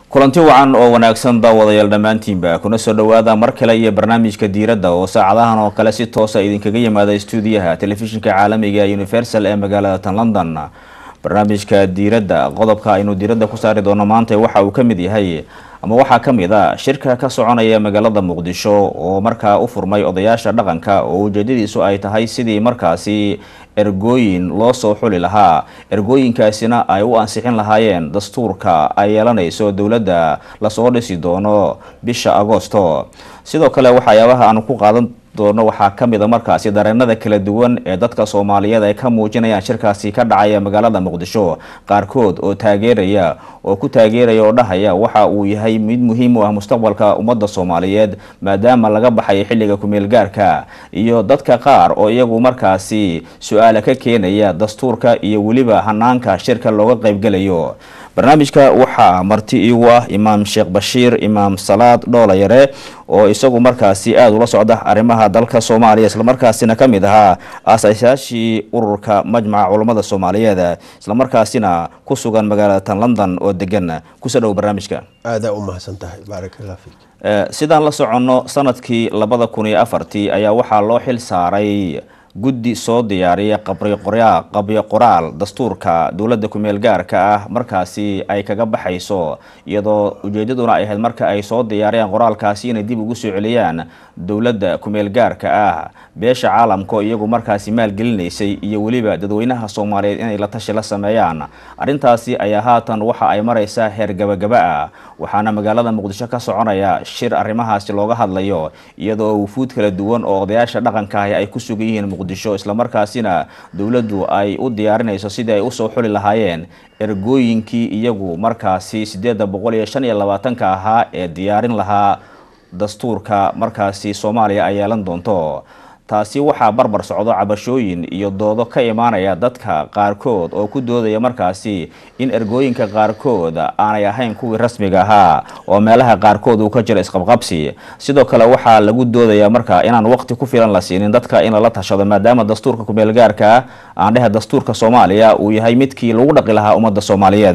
kulanti wacan oo wanaagsan daawadayaal dhammaantiinba kuna soo dhowaada mar kale iyo barnaamijka diiradda oo saacadahan oo kale si toosa idinkaga yimaada stuudiyaha telefishinka caalamiga universal ee magaalada tan london barnaamijka diiradda qodobka aynu diiradda ku saari doono maanta waxa uu ka mid yahay ama waxaa ka mid a shirka ka soconaya magaalada muqdisho oo markaa u furmay odayaasha dhaqanka oo ujeedadiisu ay tahay sidii markaasi ergooyin loo soo xuli lahaa ergooyinkaasina ay u ansixin lahaayeen dastuurka ay yeelanayso dowladda lasoo dhisi doono bisha agoosto sidoo kale waxyaabaha aanu ku qaadan doono waxaa ka mid a markaasi dareenada kala duwan ee dadka soomaaliyeed ay ka muujinayaan shirkaasi ka dhacaya magaalada muqdisho qaarkood oo taageeraya oo ku taageeraya oo dhahaya waxa uu yahay mid muhiim u ah mustaqbalka ummadda soomaaliyeed maadaama laga baxay xilliga kumeel gaarka iyo dadka qaar oo iyagu markaasi su-aala ka keenaya dastuurka iyo weliba hanaanka shirka looga qaybgelayo barnaamijka waxaa marti iigu ah imaam sheekh bashiir imaam salaad dhoolayare oo isagu markaasi aada ula socda arrimaha dalka soomaaliya islamarkaasina ka mid ahaa aasasayaashii ururka majmaca culammada soomaaliyeed islamarkaasina ku sugan magaalada tan london oo degan kusoo dhow barnaamijka aadaa u mahadsan tahay baarakallah fiik sidaan la soconno sanadkii labada kun iyo afartii ayaa waxaa loo xil saaray guddi soo diyaariya qabyo qoraal dastuurka dowladda kumeel gaarka ah markaasi ay kaga baxayso iyadoo ujeedaduna ay ahayd marka ay soo diyaariyaan qoraalkaasi inay dib ugu soo celiyaan dowladda kumeel gaarka ah beesha caalamka iyagu markaasi maalgelinaysay iyo weliba dadweynaha soomaaliyeed inay la tashi la sameeyaan arrintaasi ayaa haatan waxa ay maraysaa heer gabagaba ah waxaana magaalada muqdisho ka soconaya shir arrimahaasi looga hadlayo iyadoo wufuud kala duwan oo odayaasha dhaqanka ahi ay ku sugan yihiin muqdisho islamarkaasina dowladdu ay u diyaarinayso sidii ay usoo xuli lahaayeen ergooyinkii iyagu markaasi sideedda boqol iyo shan iyo labaatanka ahaa ee diyaarin lahaa dastuurka markaasi soomaaliya ay yeelan doonto taasi waxaa barbar socdo cabashooyin iyo doodo ka imaanaya dadka qaarkood oo ku doodaya markaasi in ergooyinka qaarkood aanay ahayn kuwii rasmiga ahaa oo meelaha qaarkood uu ka jiro isqabqabsi sidoo kale waxaa lagu doodaya marka inaan waqti ku filan la siinin dadka in lala tashado maadaama dastuurka kumeel gaarka aan dhehe dastuurka soomaaliya uu yahay midkii lagu dhaqi lahaa ummadda soomaaliyeed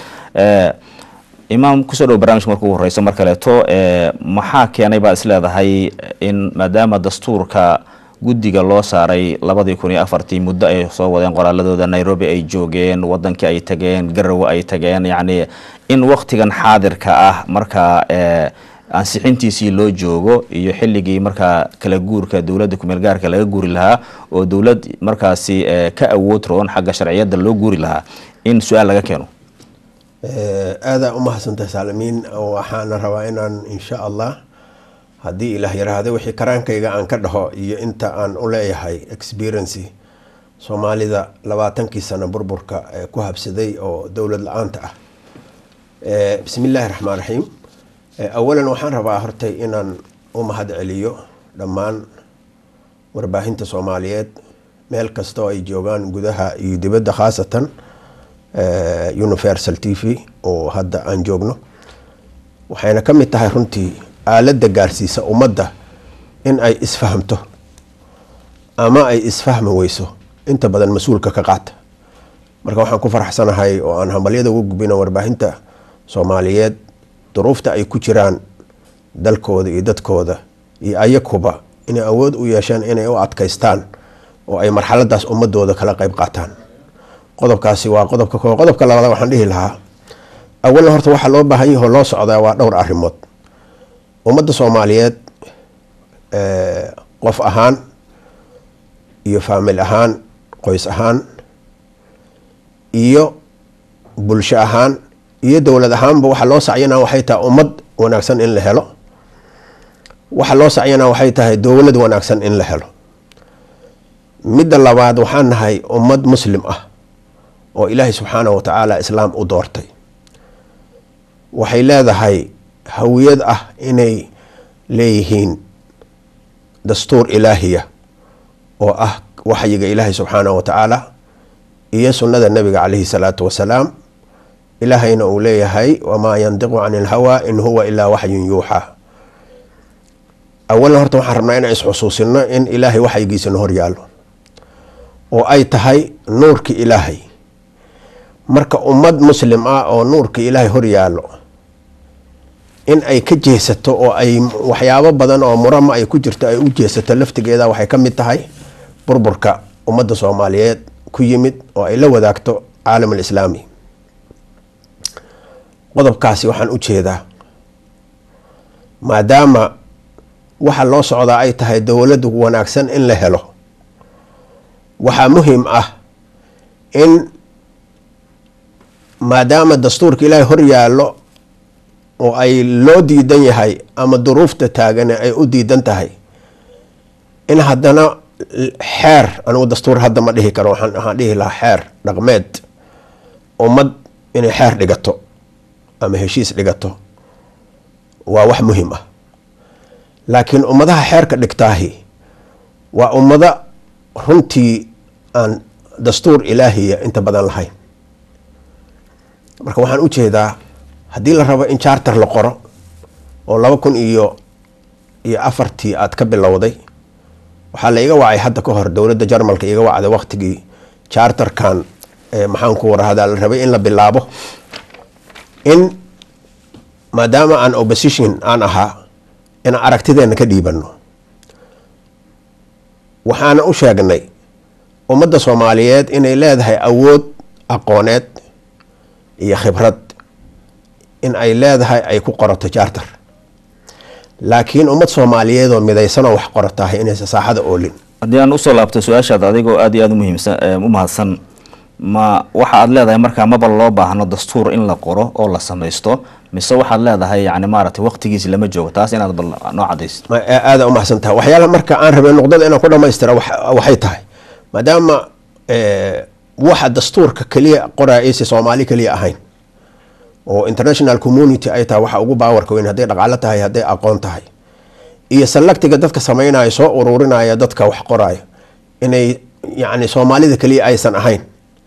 imaam kusoo dhow barnamijka marka ugu horeyso mar kaleeto maxaa keenay baad isleedahay in maadaama dastuurka guddiga loo saaray labadii kun iyo afartii muddo ay soo wadeen qoraaladooda nairobi ay joogeen wadankii ay tageen garowe ay tageen yacni in waktigan xaadirka ah markaa ansixintiisii loo joogo iyo xilligii markaa kala guurka dowladda kumeel gaarka laga guuri lahaa oo dowlad markaasi ka awood roon xagga sharciyadda loo guuri lahaa in su-aal laga keeno aadaa u mahadsantahay saalimiin waxaana rabaa inaan insha allah haddii ilaah yaraahda wixii karaankayga aan ka dhaho iyo inta aan u leeyahay experiency soomaalida labaatankii sano burburka ee ku habsaday oo dowlad la-aanta ah bismi illaahi raxmaan raxiim awalan waxaan rabaa hortay inaan u mahad celiyo dhammaan warbaahinta soomaaliyeed meel kastoo ay joogaan gudaha iyo dibadda khaasatan universal t v oo hadda aan joogno waxayna ka mid tahay runtii aaladda gaarsiisa ummadda in ay isfahamto ama ay isfahmi weyso inta badan mas-uulka ka qaata marka waxaan ku faraxsanahay oo aan hambalyada ugu gubina warbaahinta soomaaliyeed duruufta ay ku jiraan dalkooda iyo dadkooda iyo ayakuba inay awood u yeesheen inay u adkaystaan oo ay marxaladaas ummadooda kala qeyb qaataan qodobkaasi waa qodobka koo qodobka labaad waxaan dhihi lahaa awalan horta waxaa loo baahan yaho loo socdaa waa dhowr arrimood ummadda soomaaliyeed qof ahaan iyo faamil ahaan qoys ahaan iyo bulsho ahaan iyo dowlad ahaanba waxaa loo sacyana waxay tahay ummad wanaagsan in la helo waxaa loo sacyana waxay tahay dowlad wanaagsan in la helo midda labaad waxaan nahay ummad muslim ah oo ilaahay subxaanahu wa tacaala islaam u doortay waxay leedahay hawiyad ah inay leeyihiin dastuur ilaahiya oo ah waxyiga ilaahay subxaanahu wa tacaala iyo sunnada nabiga caleyhi salaatu wasalaam ilaahayna uu leeyahay wamaa yandiqu cani ilhawaa in huwa ilaa waxyun yuuxaa awalan horta waxaan rabnaa inaan isxusuusino in ilaahay waxyigiisana horyaalo oo ay tahay nuurki ilaahay marka ummad muslim ah oo nuurka ilaahay horyaalo in ay ka jeesato oo ay waxyaabo badan oo murama ay ku jirto ay u jeesato laftigeeda waxay ka mid tahay burburka ummadda soomaaliyeed ku yimid oo ay la wadaagto caalam alislaami qodobkaasi waxaan u jeedaa maadaama waxa loo socdaa ay tahay dowladdu wanaagsan in la helo waxaa muhiim ah in maadaama dastuurka ilaahay hor yaallo oo ay loo diidan yahay ama duruufta taagane ay u diidan tahay in haddana xeer anigu dastuur hadda ma dhihi karo waxaan dhihi lahaa xeer dhaqmeed ummad inay xeer dhigato ama heshiis dhigato waa wax muhiim ah laakiin ummadaha xeerka dhigtaahi waa ummado runtii aan dastuur ilaahiya inta badan lahayn marka waxaan u jeedaa haddii la rabo in charter la qoro oo laba kun iyo iyo afartii aad ka bilowday waxaa la iga wacay hadda ka hor dowladda jarmalka iga wacday waqtigii charterkan maxaan ku warahdaa la rabay in la bilaabo in maadaama aan opposition aan ahaa in aragtideena ka dhiibano waxaana u sheegnay ummadda soomaaliyeed inay leedahay awood aqooneed iyo khibrad in ay leedahay ay ku qorato charter laakiin ummad soomaaliyeed oo midaysanoo wax qoratahay inaysa saaxada oolin haddii aan usoo laabto su-aashaad adigoo aada iyo aada umuhiimsan u mahadsan ma waxa aad leedahay markaa maba loo baahno dastuur in la qoro oo la samaysto mise waxaad leedahay yani maaragtay waqtigiisi lama joogo taas inaad bal noo cadaysid aada u mahadsan tahay waxyaalaha marka aan rabay nuqdada inaan ku dhamaystira waxay tahay maadaama waxa dastuurka keliya qoraya aysa soomaali keliya ahayn oo international community ay tahay waxa ugu baawarka weyn hadday dhaqaalo tahay hadday aqoon tahay iyo salagtiga dadka sameynaya soo ururinaya dadka wax qoraya inay yani soomaalida keliya aysan ahayn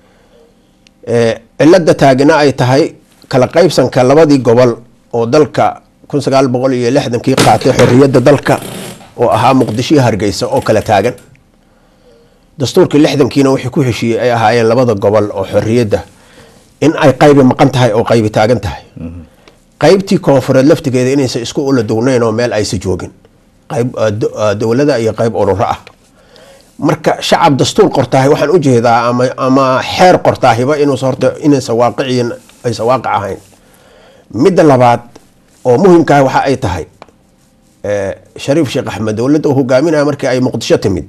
cilada taagina ay tahay kala qaybsanka labadii gobol oo dalka kun sagaal boqol iyo lixdankii qaatay xoriyadda dalka oo ahaa muqdisho iyo hargeysa oo kala taagan dastuurkii lixdankiina wixii ku heshiiyey ay ahaayeen labada gobol oo xoriyadda in ay qaybi maqan tahay oo qaybi taagan tahay qaybtii koonfureed laftigeeda inaysa isku ula dugnayn oo meel aysa joogin qayb dowlada iyo qayb ururo ah marka shacab dastuur qortaahay waxaan u jeedaa ama ama xeer qortaahiba inuusa horta inaysa waaqiciyin aysa waaqic ahayn midda labaad oo muhimkaah waxa ay tahay shariif sheekh axmed dowladda uu hogaaminaya markii ay muqdisho timid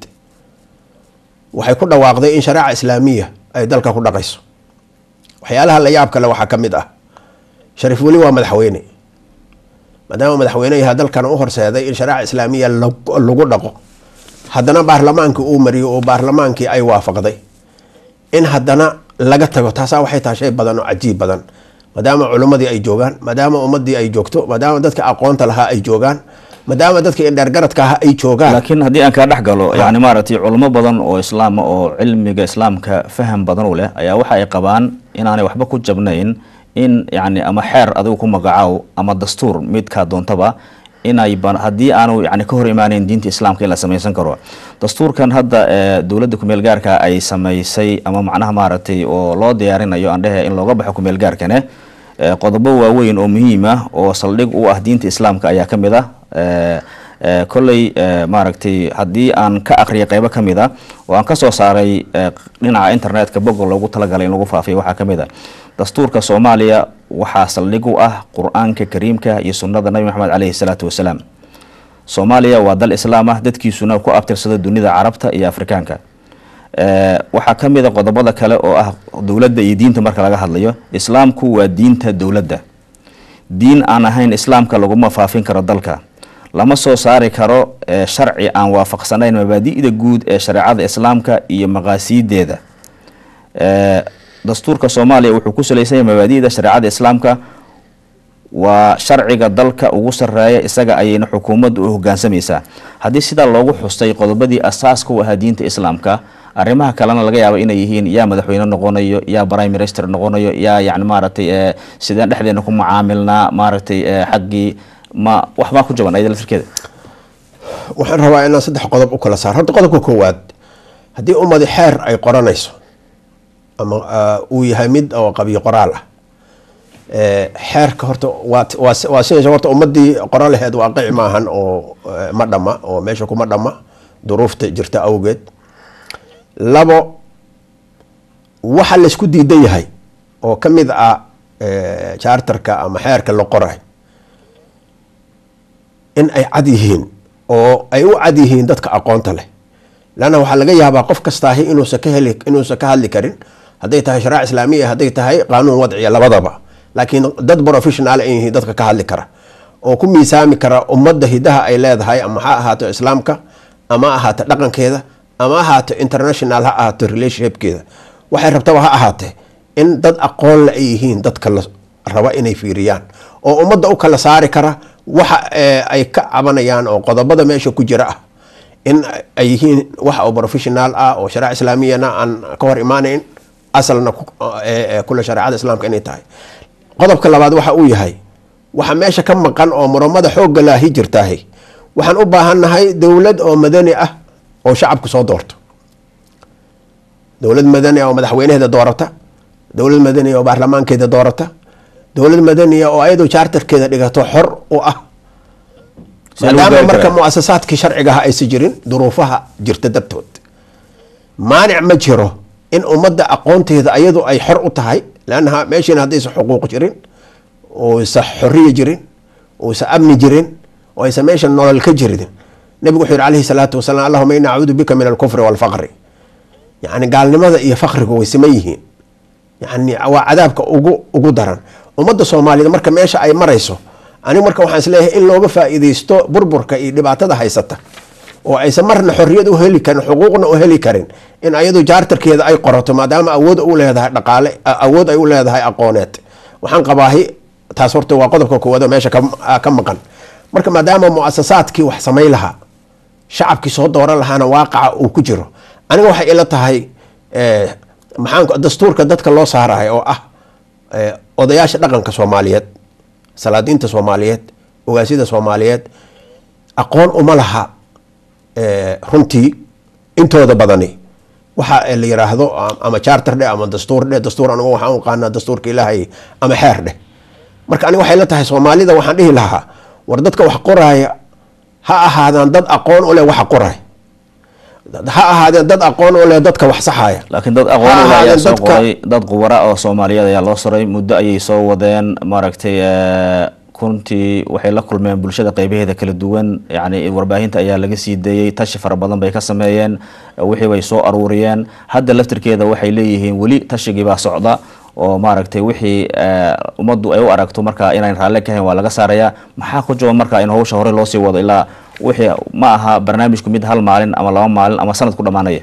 waxay ku dhawaaqday in shareeca islaamiya ay dalka ku dhaqayso waxyaalaha la yaab kale waxaa ka mid ah shariif weli waa madaxweyne maadaama madaxweyne yaha dalkan u horseeday in shareeca islaamiya lagu dhaqo haddana baarlamaankii uu mariyo oo baarlamaankii ay waafaqday in haddana laga tago taasaa waxay tahay shay badan oo cajiib badan maadaama culimmadii ay joogaan maadaama ummadii ay joogto maadaama dadka aqoonta lahaa ay joogaan maadaama dadka indheergaradka ahaa ay joogaan laakiin haddii aan kaa dhex galo yani maaragtay culimo badan oo islaama oo cilmiga islaamka faham badan u leh ayaa waxa ay qabaan inaanay waxba ku jabnayn in yani ama xeer adigu ku magacaaw ama dastuur midkaa doontaba inay haddii aanu yani ka hor imaaneyn diinta islaamka in la samaysan karo dastuurkan hadda dowladda kumeel gaarka ay samaysay ama macnaha maaragtay oo loo diyaarinayo aan dhehe in looga baxo kumeel gaarkane qodobo waaweyn oo muhiim ah oo saldhig u ah diinta islaamka ayaa ka mid ah kolley maaragtay haddii aan ka akriyay qeybo ka mid a oo aan kasoo saaray dhinaca internetka boga loogu talagalay in lagu faafiyo waxaa ka mid a dastuurka soomaaliya waxaa saldhig u ah qur-aanka kariimka iyo sunnada nabi maxamed caleyhi salaatu wasalaam soomaaliya waa dal islaam ah dadkiisuna ku abtirsada dunida carabta iyo afrikaanka waxaa ka mid a qodobada kale oo ah dowladda iyo diinta marka laga hadlayo islaamku waa diinta dowladda diin aan ahayn islaamka laguma faafin karo dalka lama soo saari karo sharci aan waafaqsanayn mabaadi'da guud ee shareecada islaamka iyo maqaasiideeda dastuurka soomaaliya wuxuu ku salaysan yahay mabaadi'da shareecada islaamka waa sharciga dalka ugu sareeya isaga ayayna xukuumaddu u hogaansamaysaa haddii sidaa loogu xustay qodobadii asaaska u ahaa diinta islaamka arrimaha kalena laga yaaba inay yihiin yaa madaxweyne noqonayo yaa prime minister noqonayo yaa yani maaragtay sideen dhexdeena ku mucaamilnaa maaragtay xaggii ma waxbaa ku jaban ayada laftirkeeda waxaan rabaa inaan saddex qodob u kala saar horta qodobka koowaad haddii ummadi xeer ay qoranayso ama uu yahay mid oo qabiyo qoraal ah xeerka horta waa sidaas horta ummadii qoro laheed waaqici maahan oo ma dhama oo meesha kuma dhama duruufta jirta awgeed labo waxa laysku diidan yahay oo ka mid ah charterka ama xeerka la qoray in ay cad yihiin oo ay u cad yihiin dadka aqoonta leh leanna waxaa laga yaabaa qof kastaahi inuusan ka heli inuusan ka hadli karin hadday tahay sharaac islaamiya hadday tahay qaanuun wadciya labadaba laakiin dad professional ay yihiin dadka ka hadli kara oo ku miisaami kara ummadda hidaha ay leedahay ama ha ahaato islaamka ama ahaato dhaqankeeda ama ahaato international ha ahaato relationshipkeeda waxay rabtaba ha ahaatee in dad aqoon le ay yihiin dadka la raba inay fiiriyaan oo ummadda u kala saari kara waxa ay ka cabanayaan oo qodobada meesha ku jira ah in ay yihiin wax oo professional ah oo shariic islaamiyana aan ka hor imaanayn asalna kule shareecada islaamka inay tahay qodobka labaad waxa uu yahay waxa meesha ka maqan oo muramada xoogga laahi jirtaahi waxaan u baahannahay dowlad oo madani ah oo shacabku soo doorto dowlad madani ah oo madaxweynaheeda doorata dowlad madani oo baarlamaankeeda doorata dowlad madaniya oo ayadoo charterkeeda dhigato xor u ah maadaama marka muasasaadkii sharcigaha aysa jirin duruufaha jirta dartood maanic ma jiro in ummadda aqoonteeda ayadu ay xor u tahay leannaha meeshiina haddaysa xuquuq jirin oysa xoriya jirin oysa amni jirin oo aysa meesha nolol ka jirin nabigu wuxuu yihi calayhi salaatu wasalaam allahuma ini acuudu bika min alkufri walfaqri yacni gaalnimada iyo fakrigu way siman yihiin yani waa cadaabka ugu ugu daran ummadda soomaaliyeed marka meesha ay marayso anigu marka waxaan isleeyahay in looga faa-iideysto burburka iyo dhibaatada haysata oo aysan marna xorriyad u heli karin xuquuqna u heli karin in ayadu jaartarkeeda ay qorato maadaama awood u leedahay dhaqaale awood ay u leedahay aqooneed waxaan qabaahi taas horta waa qodobka koowaad oo meesha ka maqan marka maadaama muasasaadkii wax samayn lahaa shacabkii soo dooran lahaana waaqaca uu ku jiro aniga waxay ila tahay maxaan dastuurka dadka loo saarahay oo ah odayaasha dhaqanka soomaaliyeed salaadiinta soomaaliyeed ogaasyada soomaaliyeed aqoon uma laha runtii intooda badani waxa la yiraahdo ama charter dheh ama dastuur dheh dastuur anigu waxaan uqaanaa dastuurka ilaahay ama xeer dheh marka aniga waxay la tahay soomaalida waxaan dhihi lahaa war dadka wax qoraaya ha ahaadaan dad aqoon u leh waxa qoraay ha ahaadeen dad aqoon u leh dadka wax saxaaya laakiin dad aqoon u leh ayaa soo qoray dad khubara oo soomaaliyeed ayaa loo soray muddo ayay soo wadeen maaragtay runtii waxay la kulmeen bulshada qeybaheeda kala duwan yani warbaahinta ayaa laga sii deeyey tashi fara badan bay ka sameeyeen wixii bay soo aruuriyeen hadda laftirkeeda waxay leeyihiin weli tashigii baa socda oo maaragtay wixii ummaddu ay u aragto marka inayn raalle ka hayn waa laga saarayaa maxaa ku jaban marka in hawsha hore loosii wado ilaa wixii ma aha barnaamijku mid hal maalin ama laba maalin ama sanad ku dhammaanaya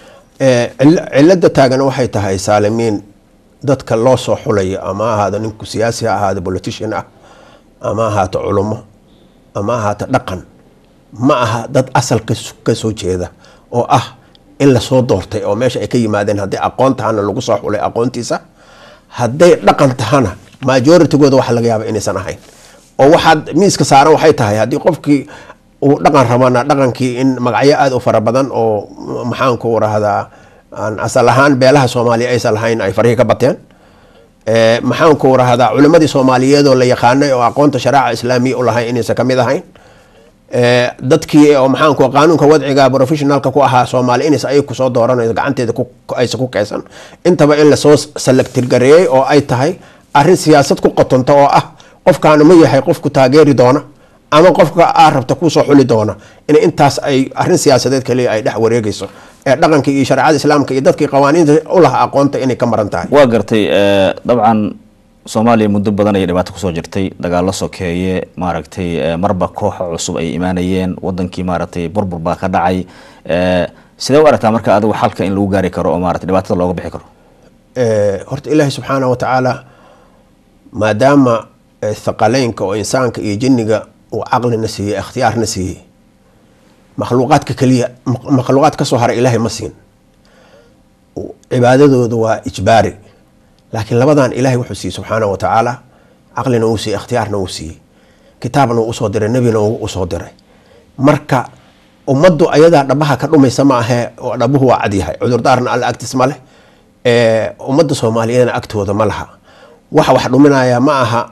cilada taagan waxay tahay saalimiin dadka loo soo xulayo ama ahaado ninku siyaasi ha ahaado politician ah ama ahaato culummo ama ahaato dhaqan ma aha dad asalka ka soo jeeda oo ah in lasoo doortay oo meesha ay ka yimaadeen hadday aqoon tahana lagu soo xulay aqoontiisa hadday dhaqan tahana majoritygooda waxa laga yaaba inaysan ahayn oo waxaad miiska saaran waxay tahay haddii qofkii uu dhaqan rabana dhaqankii in magacyo aada u fara badan oo maxaanku rahdaa aan asal ahaan beelaha soomaaliya aysan lahayn ay farihii ka bateen maxaanku rahdaa culimadii soomaaliyeedoo la yaqaanay oo aqoonta sharaaca islaamiya u lahayn inaysan kamid ahayn dadkii oo maxaanku qaanuunka wadciga professionalka ku ahaa soomaali inays ay kusoo dooranayso gacanteeda aysa ku keysan intaba in lasoo salagtirgareeyey oo ay tahay arrin siyaasad ku qotonta oo ah qofkaana ma yahay qofku taageeri doona ama qofka aa rabta kusoo xuli doona in intaas ay arrin siyaasadeed kaliya ay dhex wareegeyso ee dhaqanka iyo shareecada islaamka iyo dadkii qawaaniinta u laha aqoonta inay ka maran tahay waa gartay dabcan soomaaliya muddo badan ayay dhibaato kusoo jirtay dagaalo sokeeye maaragtay marba kooxa cusub ay imaanayeen wadankii maaragtay burbur baa ka dhacay sidee u aragtaa marka adigu xalka in lagu gaari karo oo maarata dhibaatada looga bixi karo horta ilaahi subxaana wa tacaala maadaama thaqaleynka oo insaanka iyo jinniga uu caqlina siiyey ikhtiyaarna siiyey makhluuqaadka keliya makhluuqaad kasoo hara ilaahay ma siin cibaadadooda waa ijbaari laakiin labadan ilaahay wuxuu siiyey subxaana wa tacaala caqlina uu siiyey ikhtiyaarna uu siiyey kitaabna uu usoo diray nebina uu usoo diray marka ummaddu ayadaa dhabaha ka dhumaysa ma ahee oo dhabuhu waa cadyahay cudurdaarna alla agtiis ma leh ummadda soomaaliyeedna agtooda ma laha waxa wax dhuminaya ma aha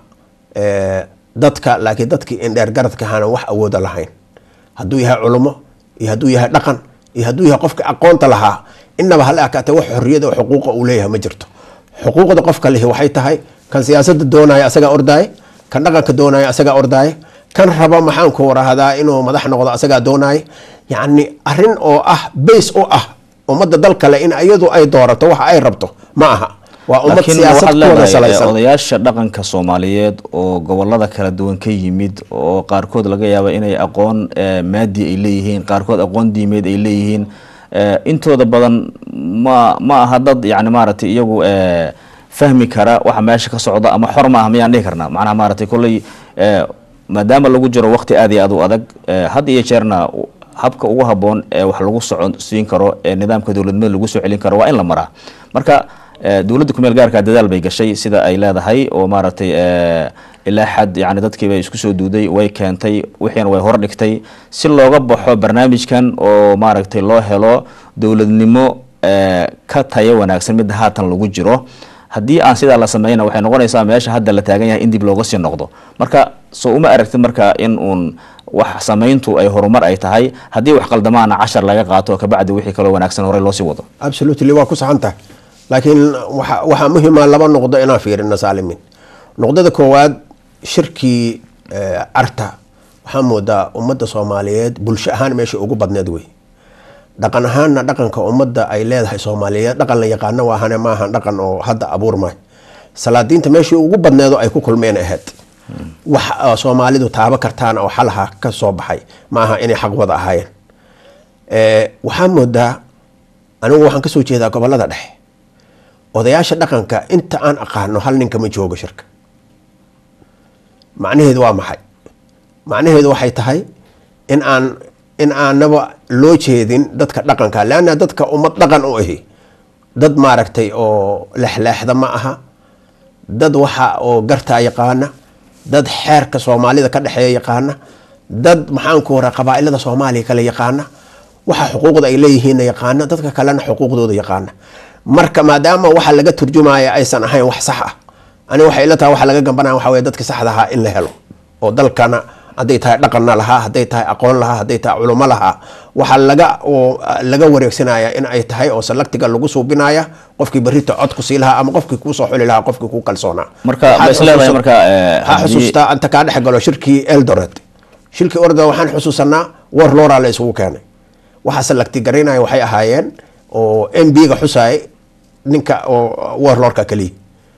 dadka laakiin dadkii indheer garadka hana wax awooda lahayn hadduu yahay culummo iyo hadduu yahay dhaqan iyo hadduu yahay qofka aqoonta lahaa inaba hala akaatee wax xorriyada oo xuquuqa uu leeyahay ma jirto xuquuqda qofka lihi waxay tahay kan siyaasada doonaya asagaa ordaaye kan dhaqanka doonaya asagaa ordaaye kan raba maxaanku warahdaa inuu madax noqdo asagaa doonaaye yacni arrin oo ah bays u ah ummadda dal kale in iyadu ay doorato waxa ay rabto ma aha waa ummad laakiin siyaasad waxaad ku wada leedahay salaysan odayaasha dhaqanka soomaaliyeed oo gobolada kala duwan ka yimid oo qaarkood laga yaaba inay aqoon eh, maadi ay leeyihiin qaarkood aqoon diimeed ay leeyihiin eh, intooda badan ma ma aha dad yani maaragtay iyagu eh, fahmi kara waxa meesha ka socda ama xor ma aha miyaan dhihi karnaa macnaha maaragtay kolley eh, maadaama lagu jiro waqti aad iyo aad u adag eh, had iyo jeerna habka ugu haboon ee wax lagu socon siin karo ee nidaamka dowladnimada lagu soo celin karo waa in la maraa marka eh, dowladda kumeel gaarka dadaal bay gashay sida ay leedahay oo maaragtay eh, ilaa xad yani dadkii bay isku soo duuday way keentay wixiina way hordhigtay si looga baxo barnaamijkan oo maaragtay loo helo dowladnimo eh, ka tayo wanaagsan midda haatan lagu jiro haddii aan sidaa la sameyna waxay noqonaysaa meesha hadda la taagan yahay in dib looga sii noqdo marka soo uma aragtid marka in uun wax samayntu ay horumar ay tahay haddii wax qaldamaana cashar laga qaato kabacdi wixii kaloo wanaagsan horey loo sii wado absolutely waa ku saxan tahay laakiin waxa waxaa muhima laba noqdo inaan fiirino saalimin noqdada koowaad shirkii eh, carta waxaa moodaa ummadda soomaaliyeed bulsho ahaan meesha ugu badneed wey dhaqan ahaanna dhaqanka ummadda ay leedahay soomaaliyeed dhaqan la yaqaano waahane maahan dhaqan oo hadda abuurmay salaadiinta meeshii ugu badneedo ay ku kulmeen ahayd wax oo soomaalidu taabo kartaana oo xalaha ka soo baxay maaha inay xaq wada ahaayeen Eh, waxaa moodaa anigu waxaan kasoo jeedaa gobolada dhexe odayaasha dhaqanka inta aan aqaano hal ninka ma joogo shirka macnaheedu waa maxay macnaheedu waxay tahay in aan in aanaba loo jeedin dadka dhaqanka leanna dadka ummad dhaqan u ahi dad maaragtay oo lexleexda ma aha dad waxa oo gartaa yaqaana dad xeerka soomaalida ka dhexeeya yaqaana dad maxaanku wara qabaailada soomaaliya kale yaqaana waxa xuquuqda ay leeyihiinna yaqaana dadka kalena xuquuqdooda yaqaana marka maadaama waxa laga turjumaya aysan ahayn wax sax ah ani waxay ila tahay waxa laga gambanaya waxa weye dadka saxda ahaa in la helo oo dalkana hadday tahay dhaqanna lahaa hadday tahay aqoon lahaa hadday tahay culummo lahaa waxaa laga oo laga wareegsanaya in ay tahay oo salaktiga lagu suubinaya qofkii berrita cod ku sii lahaa ama qofkii kuu soo xuli lahaa qofkii kuu kalsoonaa marka ma is leedahay marka eh, ha haddii- xusuustaa anta kaa dhex galo shirkii eldoret shirkii orda waxaan xusuusanaa war lora la isugu keenay waxaa salagti garaynaya waxay ahaayeen oo m b ga xusaay ninka oo warlorka keliya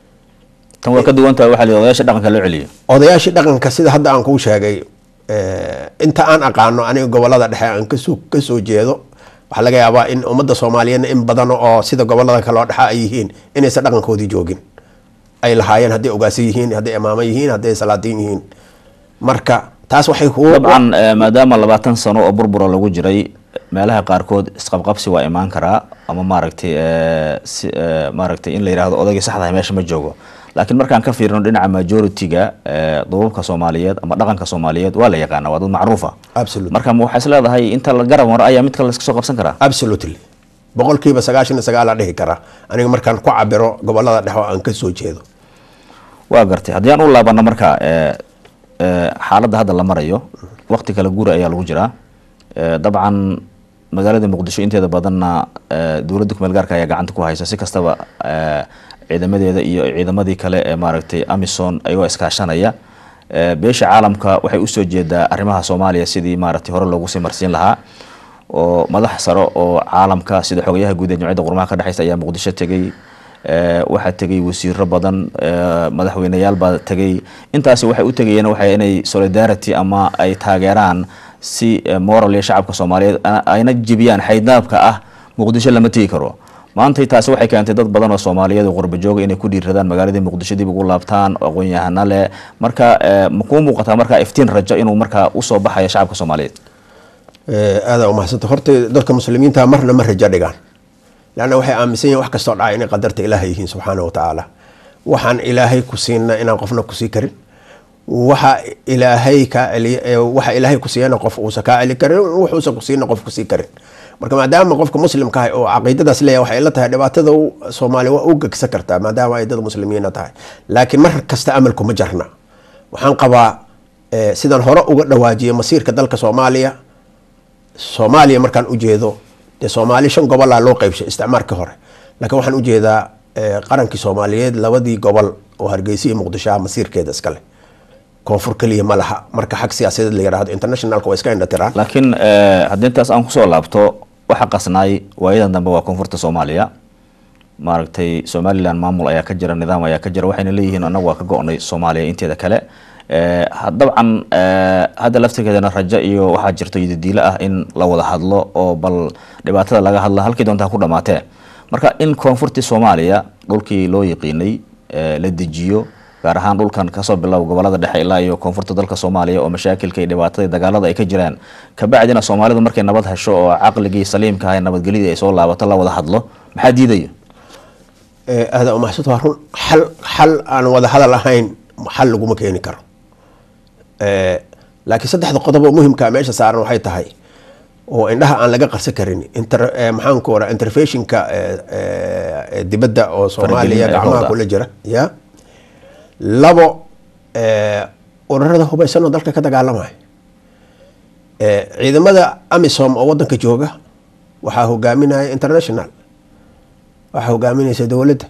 tan waa ka duwan tahay waxaa la yidhi odayaasha dhaqanka loo celiyo odayaashii dhaqanka sida hadda aan kuu sheegay eh, inta aan aqaano aniga gobolada dhexe aan kasoo kasoo jeedo waxaa laga yaabaa in ummadda soomaaliyeedna in badan oo sida gobolada kale oo dhexe ay yihiin inaysan dhaqankoodii joogin ay lahaayeen hadday ogaasi yihiin hadday imaamo yihiin hadday salaadiin yihiin marka taas waxay kuu dabcan eh, maadaama labaatan sano oo burbura lagu jiray meelaha qaarkood isqabqabsi waa imaan karaa ama maaragtay eh, si eh, maaragtay in la yidhaahdo odaygii saxdahay meesha ma joogo laakiin markaan ka fiirino dhinaca majority-ga eh, duubabka soomaaliyeed ama dhaqanka soomaaliyeed waa la yaqaana waa dad macruufa absolutely marka ma waxaa is leedahay inta la garab maro ayaa mid kale laska soo qabsan karaa absolutely boqolkiiba sagaashan iyo sagaalaa dhihi karaa aniga markaan ku cabiro gobolada dhexe oo aan kasoo jeedo waa gartay haddii aan u laabano marka eh, eh, xaaladda hadda la marayo waqti kala guura ayaa lagu jiraa Eh, dabcan magaalada muqdisho inteeda badanna eh, dowladda kumeel gaarka ayaa gacanta ku haysa si kastaba eh, ciidamadeeda iyo ciidamadii kale ee maaragtay amison ayagoo iskaashanaya Eh, beesha caalamka waxay usoo jeedaa arrimaha soomaaliya sidii maaragtay hore loogu sii marsiin lahaa oo madax sare oo caalamka sida xogayaha guud ee jamciyadda qurmaha ka dhexeysa ayaa muqdisho tegey Eh, waxaa tegay wasiiro badan eh, madaxweyneyaal baa tegay intaasi waxay u tegayeen waxay inay solidarity ama ay taageeraan si eh, moral iyo shacabka soomaaliyeed a- ayna jibiyaan xaydnaabka ah muqdisho lama tegi karo maantay taasi waxay keentay dad badan oo soomaaliyeed oo qurba jooga inay ku dhiiradaan magaaladii muqdisho dib ugu laabtaan aqoon-yahana leh marka eh, ma kuu muuqataa marka iftiin rajo inuu markaa usoo baxayo shacabka soomaaliyeed aada umahadsanta horta dadka muslimiinta marna ma rajo dhigaan leanna waxay aaminsan yihin wax kastoo dhacay inay qadarta ilaahay yihiin subxaana wa tacaala waxaan ilaahay ku siina inaan qofna kusii karin waxa ilaahay kaa celiy ee waxa ilaahay ku siiyana qof uusa kaa celi karin wuxuusa ku siina qof kusii karin marka maadaama qofka muslimka ah oo caqiidadaas leeyahay waxay la tahay dhibaatada soomaaliya waa u gegsa kartaa maadaama ay dad muslimiina tahay laakiin mar kasta amalku ma jarna waxaan qabaa sidaan hore uga dhawaajiyay masiirka dalka soomaaliya soomaaliya markaan ujeedo dee soomaali shan gobolaa loo qeybshay isticmaarkii hore laakiin waxaan ujeedaa qarankii soomaaliyeed labadii gobol oo hargeysa iyo muqdisho ah masiirkeeda iskale koonfur keliya ma laha marka xag siyaasadeed la yidhahdo internationalka waa iska indhatiraan laakiin haddii intaas aan kusoo laabto waxa qasnaay waayadan dambe waa koonfurta soomaaliya maaragtay somalilan maamul ayaa ka jira nidaam ayaa ka jira waxayna leeyihiin anagu waa ka go-nay soomaaliya inteeda kale dabcan hadda laftirkeedana rajo iyo waxaa jirto yidadiilo ah in la wada hadlo oo bal dhibaatada laga hadla halkii doontaa ku dhamaatee marka in koonfurtii soomaaliya dhulkii loo yaqiinay la dejiyo gaar ahaan dhulkan kasoo bilow gobolada dhexe ilaa iyo koonfurta dalka soomaaliya oo mashaakilka iyo dhibaatada dagaalada ay ka jiraan kabacdina soomaalidu markay nabad hesho oo caqligii saliimka ah nabadgelyadii ay soo laabato la wada hadlo maxaa diidaya aada umahsad waa run xal xal aan wada hadal ahayn xal laguma keeni karo laakiin saddexda qodob oo muhimkaa meesha saaran waxay tahay oo indhaha aan laga qarsan karin maxaan ku oraa interfeshinka dibadda oo soomaaliya gacmaha kula jira ya labo urarada hubaysan oo dalka ka dagaalamaya ciidamada amisom oo wadanka jooga waxaa hogaaminaya international waxaa hogaaminaysa dowladda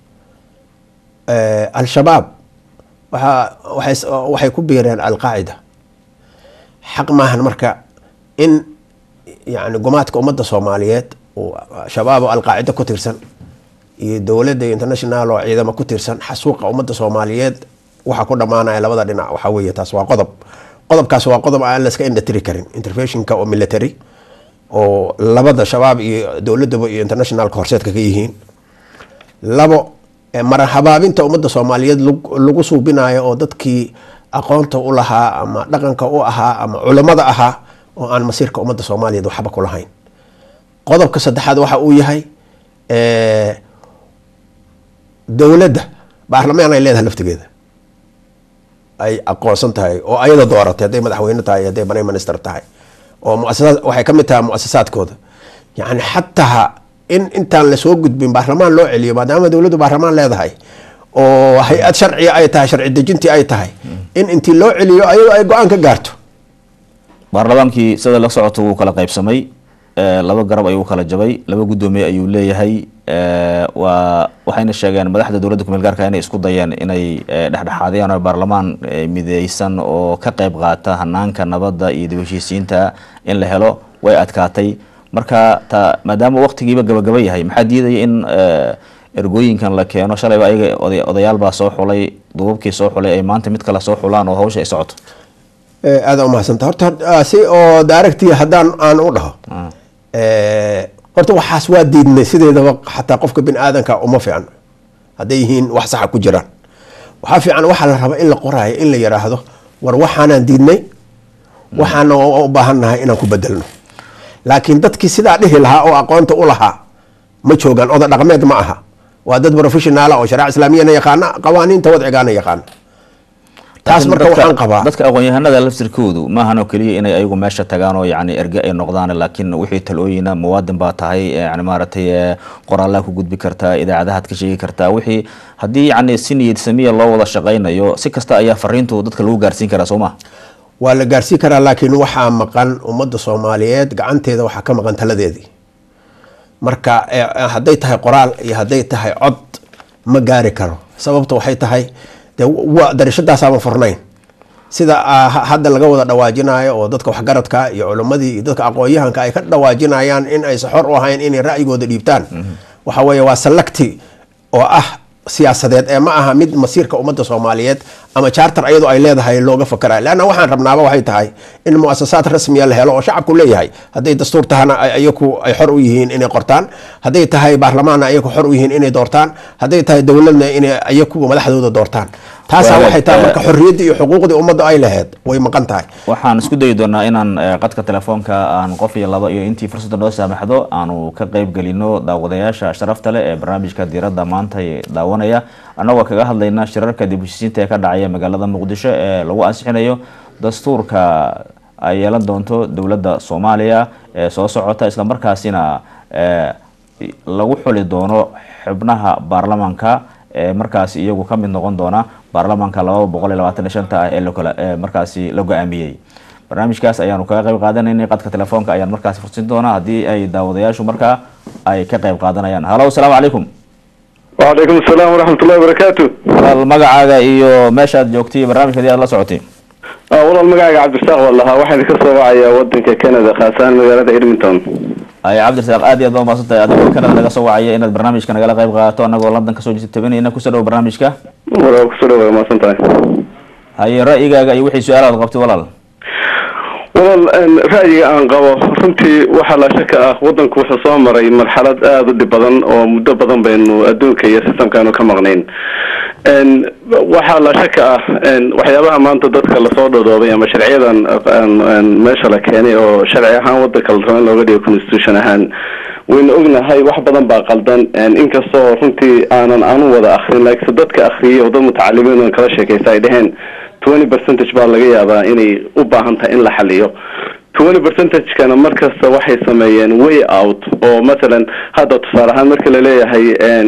al-shabaab waaa waxay ku biireen alqaacida xaq maahan marka in yani gumaadka ummadda soomaaliyeed shabaab oo alqaacida ku tirsan iyo dowladda iyo international oo ciidamo ku tirsan xasuuqa ummadda soomaaliyeed waxaa ku dhamaanaya labada dhinac waxaa weeye taas waa qodob qodobkaas waa qodob aan laska indhatiri karin interventionka oo military oo labada shabaab iyo dowladaba iyo internationalka horseedka ka yihiin labo marahabaabinta ummadda soomaaliyeed lagu suubinayo oo dadkii aqoonta u lahaa ama dhaqanka u ahaa ama culimada ahaa oo aan masiirka ummadda soomaaliyeed waxba ku lahayn qodobka saddexaad waxa uu yahay dowladda baarlamaan ay leedahay laftigeeda ay aqoonsan tahay oo ayada dooratay hadday madaxweyne tahay hadday prime minister tahay oo muasasaad waxay ka mid tahay muasasaadkooda yacni xataa in intaan lasoo gudbin baarlamaan loo celiyo maadaama dowladdu baarlamaan leedahay oo hay-ad sharciga ay tahay sharci dejintii ay tahay in intii loo celiyo ayadoo ay go-aan ka gaarto baarlamaankii sida la socoto wuu kala qaybsamay laba garab ayuu kala jabay laba guddoomiye ayuu leeyahay waa waxayna sheegeen madaxda dowladda kumeel gaarka inay isku dayeen inay dhexdhexaadiyaan oo baarlamaan mideysan oo ka qayb qaata hanaanka nabadda iyo dib heshiisiinta in la helo way adkaatay marka ta maadaama waqtigiiba gabagaba yahay maxaa diidaya in ergooyinkan la keeno shalayba ayaga odayaal baa soo xulay duubabkii soo xulay ay maanta mid kale soo xulaan oo hawsha ay socoto aada umahadsanta horta si oo daaragtii haddaan aan u dhaho horta waxaas waa diidnay sideedaba xataa qofka bini aadanka uma fiican hadday yihiin wax saxa ku jiraan waxaa fiican waxaa la rabaa in la qoraayo in la yiraahdo war waxaanaan diidnay waxaana u baahannahay inaan ku bedelno laakiin dadkii sidaa dhihi lahaa oo aqoonta u lahaa ma joogaan oda dhaqmeed ma aha waa dad professionaala oo shariica islaamiyana yaqaana qawaaniinta wadcigaana yaqaana taas marka waxaan qabaa dadka aqoon-yahanada laftirkoodu maahanoo keliya inay ayagu meesha tagaan oo yani erge ay noqdaan laakiin wixii talooyina muwaadin baa tahay yani maaragtay qoraallaa ku gudbi kartaa idaacadahaad ka sheegi kartaa wixii haddii yani si niyad samiya loo wada shaqaynayo si kasta ayaa fariintu dadka lagu gaarsiin karaa soo maha waa la gaarsiin karaa laakiin waxaa maqan ummadda soomaaliyeed gacanteeda waxaa ka maqan taladeedii marka hadday tahay qoraal iyo hadday tahay cod ma gaari karo sababta waxay tahay de darishadaasaama furnayn sida hadda laga wada dhawaajinayo oo dadka waxgaradka iyo culimmadii iyo dadka aqoon-yahanka ay ka dhawaajinayaan in aysa xor u ahayn inay ra'yigooda dhiibtaan waxa weeye waa salacti oo ah siyaasadeed ee ma aha mid masiirka ummadda soomaaliyeed ama charter ayadoo ay leedahay looga fakara leanna waxaan rabnaaba waxay tahay in muasasaad rasmiya la helo oo shacabku leeyahay hadday dastuur tahana ayaku ay xor u yihiin inay qortaan hadday tahay baarlamaanna ayaku xor u yihiin inay doortaan hadday tahay dowladna inay ayaku madaxdooda doortaan taasaa waxay tahay marka xorriyaddii iyo xuquuqdii ummadda ay lahayd way maqan tahay waxaan isku dayi doonaa inaan qadka telefoonka aan qof iyo laba iyo intii fursadda noo saamaxdo aanu ka qayb gelino daawadayaasha sharafta leh ee barnaamijka diiradda maanta daawanaya annagoo kaga hadlayna shirarka dib heshiisiinta ee ka dhacaya magaalada muqdisho ee lagu ansixinayo dastuurka ay yeelan doonto dowladda soomaaliya ee soo socota islamarkaasina lagu xuli doono xubnaha baarlamaanka ee markaasi iyagu ka mid noqon doona baarlamaanka labada boqol iyo labaatan iyo shanta ah ee lokala markaasi la go-aamiyey barnaamijkaas ayaanu kaga qayb qaadanaynay qadka telefoonka ayaan markaasi fursin doonaa haddii ay daawadayaashu markaa ay ka qayb qaadanayaan halo asalaamu calaykum wacalaykum asalaam waraxmatullahi wabarakaatu walaal magacaaga iyo meeshaad joogtay barnaamijka hadii aad la socotay walaal magacaaga cabdirasaaq waa lahaa waxaan idinka soo wacayaa wadanka canada khaas ahaan magaalada edmonton ay cabdirasaaq aad iyo aad baa umahadsan tahay adigoo canada naga soo wacaya inaad barnaamijka nagala qayb qaadato anagoo london kasoo jirta tabinayna kusoo dhawo barnaamijka walaal kusoo dhawa umahadsan tahay haye ra'yigaaga iyo wixii su-aalaad qabtay walaal walaal ra'yiga aan qabo runtii waxaa la shaka ah wadanku wuxuu soo maray marxalad aada u dhib badan oo muddo badan baynu adduunka iyo systemkaanu ka maqnayn waxaa la shaka ah waxyaabaha maanta dadka lasoo dhodoobay ama sharciyadan meesha la keenay oo sharci ahaan wadanka la rabo in looga dhigo constitution ahaan waynu ognahay wax badan baa qaldan inkastoo runtii aanan anu wada akrin laakiinse dadka akriyay oo dad mutacalimiin kala sheekaysa ay dheheen twenty percentage baa laga yaabaa inay u baahan tahay in la xaliyo twenty percentagekana markasta waxay sameeyeen way out oo mathalan hadda tusaale ahaan marka laleeyahay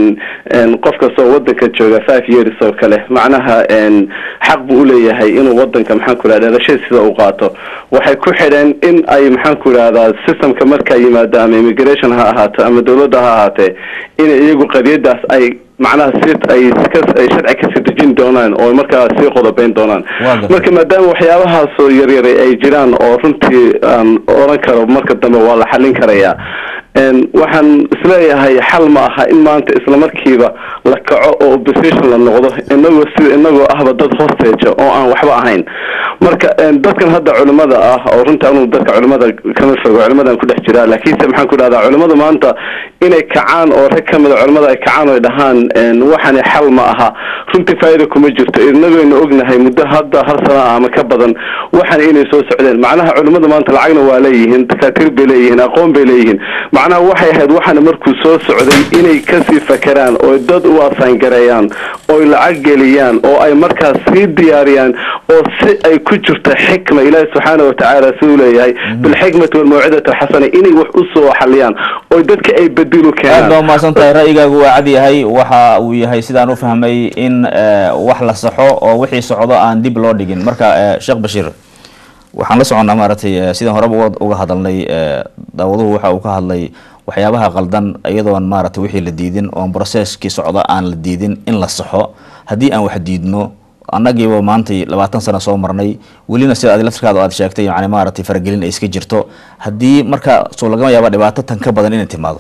qof kastoo wadanka jooga five years oo kale macnaha xaq buu uleeyahay inuu wadanka maxaan ku idhahda dhalashada sida u qaato waxay ku xidheen in ay maxaan ku idhahdaa systemka markaa yimaado ama immigration ha ahaato ama dawladda ha ahaatee inay iyagu qadiyadaas ay macnaha si ay ay sharci kasii dejin doonaan oo markaa sii qodobeyn doonaan marka maadaama waxyaabahaasoo yaryaray ay jiraan oo runtii aan oran karo marka dambe waa la xalin karayaa waxaan isleeyahay xal ma aha in maanta islamarkiiba la kaco oo opposition la noqdo inagoo si inagoo ahba dad hostage oo aan waxba ahayn marka dadkan hadda culimada ah oo runtii anu dadka culimada kama fogo culimadan ku dhex jiraa laakiinse maxaan ku dhahdaa culimadu maanta inay kacaan oo rag kamida culimada ay kacaan oo dhahaan waxani xal ma aha runtii faa'iida kuma jirto inagaynu ognahay muddo hadda hal sana ah ama ka badan waxan inay soo socdeen macnaha culimada maanta lacagna waa leeyihiin dakaatiir bay leeyihiin aqoon bay leeyihiin macnaha waxay ahayd waxaana markuu soo socday inay kasii fakeraan oo dad u asaangareeyaan oy lacag geliyaan oo ay markaas sii diyaariyaan oo si ay ku jirto xikma ilaahi subxaana watacaala siduu leeyahay bilxikmati walmawcidati alxasana inay wax usoo xaliyaan oo dadka ay bedilu aad keenaan baa umahadsan tahay ra'yigaagu waa cad yahay waxa uu yahay sidaan u fahmay in wax la saxo oo wixii socdo aan dib loo dhigin marka sheekh bashiir waxaan la soconnaa maaragtay sidaan horeba uga- uga hadalnay daawaduhu waxa uu ka hadlay waxyaabaha qaldan iyadoon maaragtay wixii la diidin oon processkii socda aan la diidin in la saxo haddii aan wax diidno annagiiba maantay labaatan sano soo marnay welina sida adi laftirkaada aad sheegtay yani maaragtay faragelin ay iska jirto haddii marka soo lagama yaaba dhibaato tan ka badan inay timaado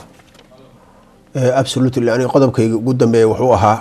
absolutely aniga qodobkayga ugu dambeeya wuxuu ahaa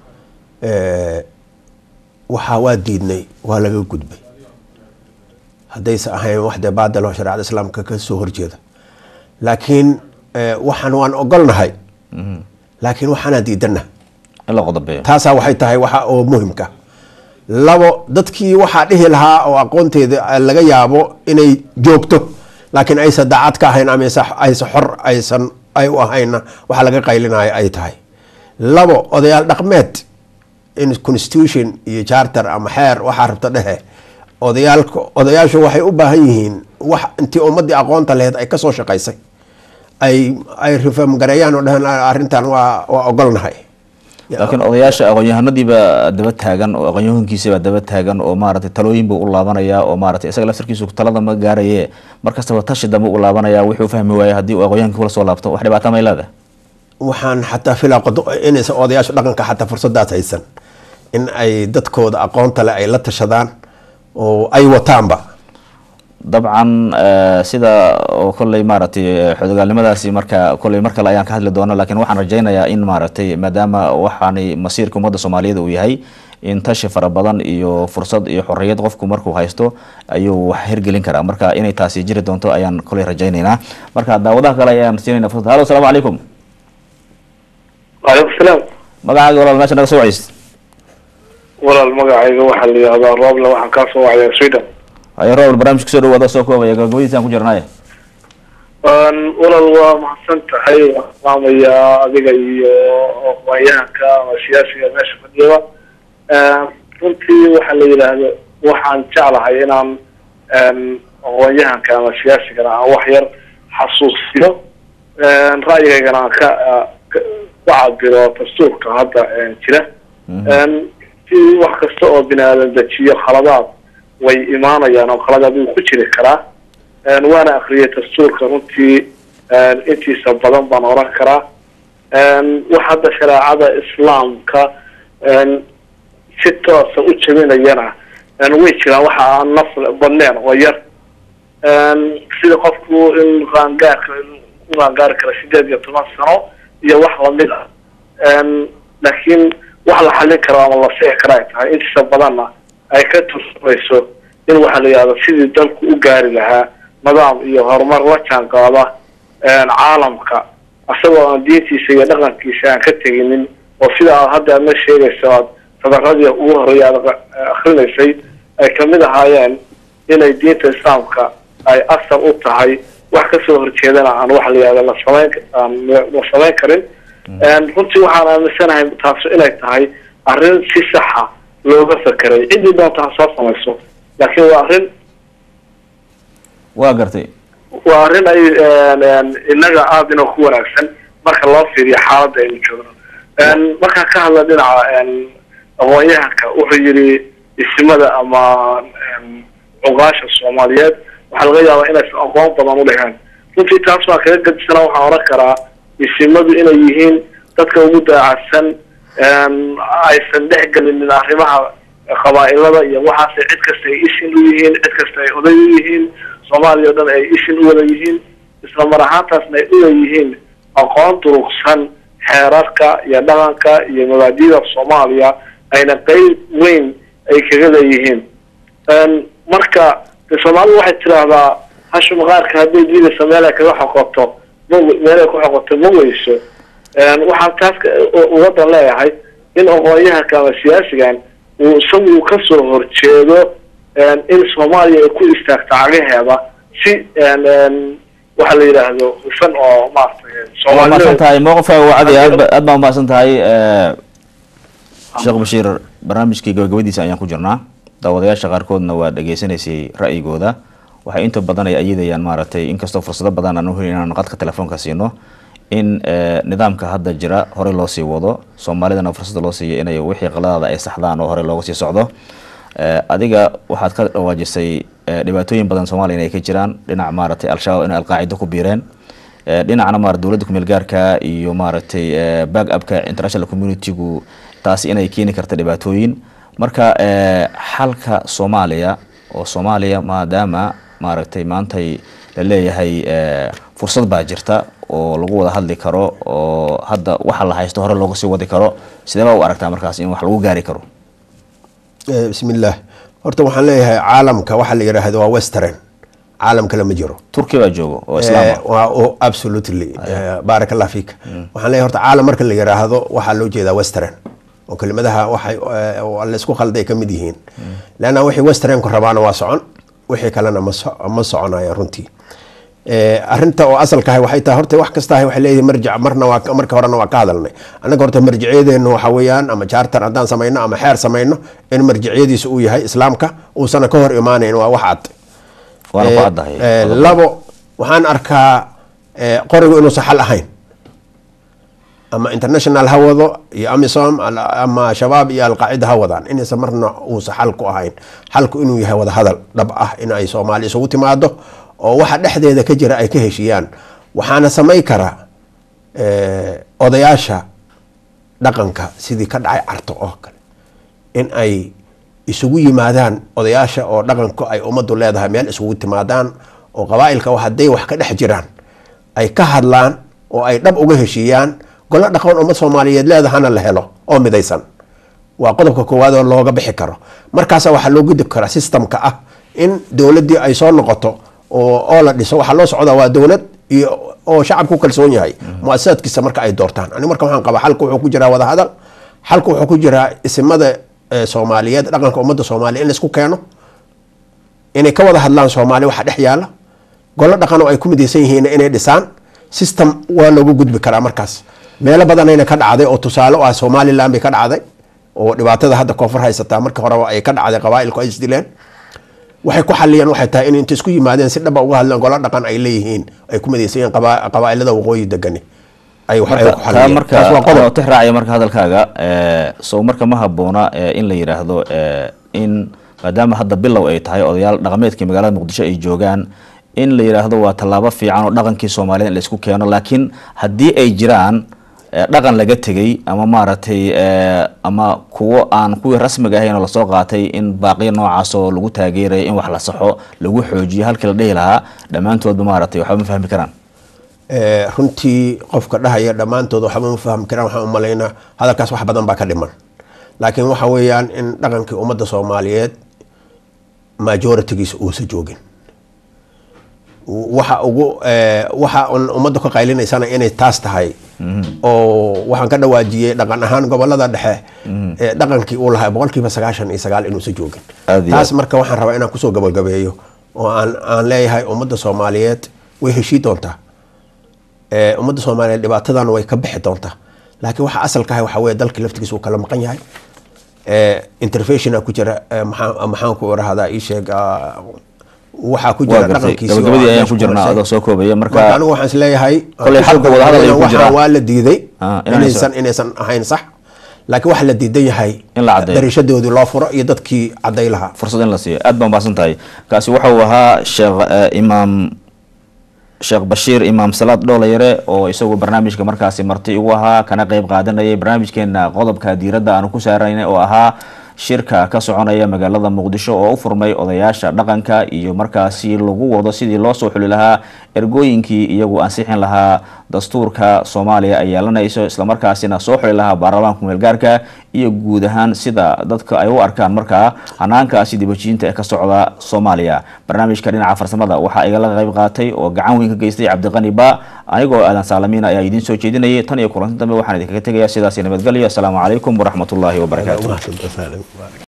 waxaa waa diidnay waa laga gudbay haddaysa ahayn wax dee baadalo shareecada islaamka ka soo horjeeda laakiin waxaan waan ogolnahay laakiin waxaanaa diidana in la qodobeeyo taasaa waxay tahay waxa oo muhimka labo dadkii waxaa dhihi lahaa oo aqoonteeda laga yaabo inay joogto laakiin aysan daacad ka ahayn ama aysa- aysan xor aysan ay u ahayna waxa laga qaylinaya ay tahay labo odayaal dhaqmeed in constitution iyo charter ama xeer waxaa rabta dhehe odayaalka odayaashu waxay u baahan yihiin wax intii ummadii aqoonta laheyd ay kasoo shaqaysay ay ay reform gareeyaan oo dhehen arrintan waa waa ogolnahay laakiin odayaasha aqoon-yahanadiiba daba taagan oo aqoon-yahankiisaba daba taagan oo maaragtay talooyin buu u laabanaya oo maaragtay isaga laftarkiisu talada ma gaaraye markastaba tashi dambe u laabanaya wuxuu fahmi waaya haddii uu aqoon-yahanka kula soo laabto wax dhibaata may leedahay waxaan xataa filaa qodo- inaysan odayaasha dhaqanka xataa fursadaas haysan in ay dadkooda aqoonta leh ay la tashadaan oo ay wataanba dabcan eh, sida oo kolley maaragtay xodogaalnimadaasi marka kolley mar kale ayaan ka hadli doona laakiin waxaan rajaynayaa in maaragtay maadaama waxaani masiirka ummadda soomaaliyeed uu yahay in tashi fara badan iyo fursad iyo xorriyad qofku markuu haysto ayuu wax hirgelin karaa marka inay taasi jiri doonto ayaan kolley rajaynaynaa marka daawadaha kale ayaan siinayna fursad hallo asalaamu calaykum waalaikum salaam magacaaga walaal meesha naga soo wacaysid walaal magacayga waxaa la yihahdaa rooble waxaan kaa soo wacayaa sweden ayo robl barnaamijka soo dhawaada soo koobaya gabagabadiisaan ku jirnaaye walaal waa mahadsan tahay waan maamayaa adiga iyo aqoonyahanka ama siyaasiga meesha fadhiyaba runtii waxaa la yidhaahdo waxaan jeclahay inaan aqoon-yahanka ama siyaasigana aan wax yar xasuusiyo ra'yigaygana aan ka ku cabiro dastuurka hadda jira si wax kasta oo bini aadan dejiyo khaladaad way imaanayaan oo khaladaad wuu ku jiri karaa waana akriyay dastuurka runtii intiisa badan baan oran karaa wax hadda shareecada islaamka si toosa u jabinayana way jiraan waxa aan naf badneen oo yar sida qofku in qaangaarka ku qaangaari kara sideed iyo toban sano iyo wax lamid ah laakiin wax la xallin karo ama la sixi kara ay tahay intiisa badanna ay ka tursumayso in waxaa la yihahdo sidii dalku u gaari lahaa nidaam iyo horumar la jaan qaada caalamka asagoo aan diintiisa iyo dhaqankiisa aan ka teginin oo sida aad hadda aadna sheegayso aad sadaradii ugu horreeya aad akrinaysay ay kamid ahaayeen inay diinta islaamka ay asal u tahay wax kasoo horjeedana aan waxa la yihahdo la samayn aan la samayn karin runtii waxaan aaminsanahay taasu inay tahay arrin si saxa looga fakeray ciddii doonta ha soo samayso laakiin waa arrin waa gartay waa arrin ay inaga aada inoo ku wanaagsan marka loo fiiriyo xaaladda aynu joogno markaan ka hadla dhinaca aqoon-yahanka wuxuu yidhi isimada ama cuqaasha soomaaliyeed waxaa laga yaabaa inaysan aqoon badan u lahayn runtii taas baan kaga gadisana waxaan oran karaa isimadu inay yihiin dadka ugu daacadsan aysan dhex gelinin arrimaha qabaa-ilada iyo waxaase cid kasta ay ishin u yihiin cid kasta ay oday u yihiin soomaaliya o dhan ay ishin u wada yihiin isla mar ahaantaasna ay uleeyihiin aqoon durugsan xeerarka iyo dhaqanka iyo mabaadida soomaaliya ayna qeyb weyn ay kaga leeyihiin marka de soomaalidu waxay tiraahdaa hashu maqaarka hadday diidaysa meel ay kaga xoqoto ma meel ay ku xoqoto ma weyso waxaan taas ugadan leeyahay in aqoon-yahanka ama siyaasigan uu isagu kasoo horjeedo in soomaaliya ay ku istaagto cagaheeda si waxa la yidhaahdo hufan oo waa mahadsan tahay mowqifkaaga waa cadi aad aad baa umahadsan tahay sheekh bashiir barnaamijkii gabagabadiisa ayaan ku jirnaa daawadayaasha qaarkoodna waa dhageysanaysay ra'yigooda waxay inta badan ay ayidayaan maaragtay inkastoo fursado badan aan uhelin inaan qadka telefoonka siino in nidaamka hadda jira horey loo sii wado soomaalidana fursada loo siiya inay wixii qaladaada ay saxdaan oo horey looga sii socdo adiga waxaad ka dhawaajisay dhibaatooyin badan soomaaliya inay ka jiraan dhinac maaragtay al-shabaab inay alqaacida ku biireen dhinacna marat dowladda kumeel gaarka iyo maaragtay back upka international communitygu taasi inay keeni karta dhibaatooyin marka xalka soomaaliya oo soomaaliya maadaama maaragtay maantay la leeyahay fursad baa jirta oo lagu wada hadli karo oo hadda waxa la haysto hore looga sii wadi karo sidee baa u aragtaa markaas in wax lagu gaari karo bismillaah horta waxaan leeyahay caalamka waxaa la yidhaahdo waa western caalam kale ma jiro turkiya baa joogo oo islaama waa absolutely baarak allah fiik waxaan leeyahay horta caalam marka la yidhaahdo waxaa loo jeedaa western oo kelimadaha waxay laysku khalday ka mid yihiin leanna wixii westernku rabaana waa socon wixii kalena ma soconaya runtii arinta oo asalkahay waxay tahay horta wax kastahay waxay leeyihin marjac marna waa marka horena waa ka hadalnay annaga horta marjicyadeenu waxa weeyaan ama charter haddaan samayno ama xeer samayno in marjicyadiisa uu yahay islaamka uusana ka hor imaanayn waa wax cad waana ku caddahay labo waxaan arkaa qorigu inuusan xal ahayn ama international ha wado iyo amisom ama shabaab iyo alqaacida ha wadaan inaysan marna uusan xal ku ahayn xalku inuu yahay wadahadal dhab ah in ay soomaali isugu timaado oo waxa dhexdeeda ka jira ay ka heshiiyaan waxaana samay kara odayaasha dhaqanka sidii ka dhacay carto oo kale in ay isugu yimaadaan odayaasha oo dhaqanku ay ummaddu leedahay meel isugu timaadaan oo qabaa-ilka hadday wax ka dhex jiraan ay ka hadlaan oo ay dhab uga heshiiyaan golo dhaqan ummad soomaaliyeed leedahana la helo oo midaysan waa qodobka koowaad oo looga bixi karo markaasa waxaa loo gudub karaa systemka ah in dowladdii ay soo noqoto oo la dhiso waxaa loo socdaa waa dowlad iyo oo shacab ku kalsoon yahay mu-asasaadkiisa marka ay doortaan ani marka waxaan qabaa xalka wuxuu ku jiraa wadahadal xalka wuxuu ku jiraa isimada soomaaliyeed dhaqanka ummadda soomaaliya in laisku keeno inay ka wada hadlaan soomaaliya waxa dhex yaala golo dhaqan oo ay ku midaysan yihiin inay dhisaan system waa loogu gudbi karaa markaas meelo badanayna ka dhacday oo tusaale u ah somalilan bay ka dhacday oo dhibaatada hadda koonfur haysataa marka horeba ay ka dhacday qabaailku ay isdileen waxay ku xaliyeen waxay tahay in inta isku yimaadeen si dhaba uga hadleen golo dhaqan ay leeyihiin ay ku midaysan yihiin qaba- qabaailada waqooyi degani ay wax ay ku marka taa xaliyeen marka taas waa qodob anoo tix raacaya marka hadalkaaga ee, sow marka ma haboona ee, in la yidhaahdo ee, in maadaama hadda bilow ay tahay odayaal dhaqameedkii magaalada muqdisho ay joogaan in la yidhaahdo waa tallaabo fiican oo dhaqankii soomaaliyed in la isku keeno laakiin haddii ay jiraan ee, dhaqan laga tegey ama maaragtay ee, ama kuwo aan kuwii rasmiga ahayn oo lasoo qaatay in baaqiya noocaas oo lagu taageerayo in wax la saxo lagu xoojiyo halkii la dhihi lahaa dhammaantoodba maaragtay waxba ma fahmi karaan Ee, runtii qofka dhahaya dhammaantood waxba ma fahmi karaan waxaan u malaynaa hadalkaas wax badan baa ka dhiman laakiin waxa weeyaan in dhaqankii ummadda soomaaliyeed majoritigiisa uusa joogin waxa ugu ee, waxa un ummadda ka qaylinaysana inay taas tahay oo waxaan ka dhawaajiyey dhaqan ahaan gobolada dhexe ee dhaqankii uu lahaa boqolkiiba sagaashan iyo sagaal inuusa joogin Aad iyo taas marka waxaan rabaa inaan kusoo gabagabeeyo oo aan aan leeyahay ummadda soomaaliyeed way heshii doontaa ee, ummadda soomaaliyeed dhibaatadan way ka bixi doontaa laakiin waxa asalka ah waxa weeye dalkii laftigiisa uu kala maqan yahay ee, interventiona ku jira ee, maxaa- maxaan ku irahdaa ii sheeg ah, waxaa ku waa jira gartay dhaqankiisi oo gabagabadii aan ayaan meesha ku jirnaa hoosay. adoo soo koobaya marka marka anigu waxaan isleeyahay Koley xalka wadahadal ayuu ku waxaa jiraa. waa la diiday Ah, inaanay inaysan inaysan ahayn sax laakiin waxa la diidan yahay In la caddeeyo. dariishadoodii loo furo iyo dadkii cadday lahaa fursad in la siiyo aad baan baahsan tahay kaasi waxa uu ahaa sheekh eh, imaam sheekh bashiir imaam salaad dhoolayare oo isagu barnaamijka markaasi marti ugu ahaa kana qeyb qaadanayay barnaamijkeena qodobka diiradda aanu ku saaraynay oo ahaa shirka ka soconaya magaalada muqdisho oo u furmay odayaasha dhaqanka iyo markaasi lagu wado sidii loo soo xuli lahaa ergooyinkii iyagu ansixin lahaa dastuurka soomaaliya ay yeelanayso islamarkaasina soo xuli lahaa baarlamaanka meelgaarka iyo guud ahaan sida dadka ay u arkaan markaa hanaankaasi dibajiyinta ee ka socda soomaaliya barnaamijka dhinaca farsamada waxaa igala qayb qaatay oo gacan weyn ka geystay cabdiqani ba anigoo aadan saalamiin ayaa idiin soo jeedinayay tan iyo kulanti dambe waxaan idinkaga tegayaa sidaasi nabadgelyo asalaamu calaykum waraxmatullaahi wabarakaatu Mahadsantahay.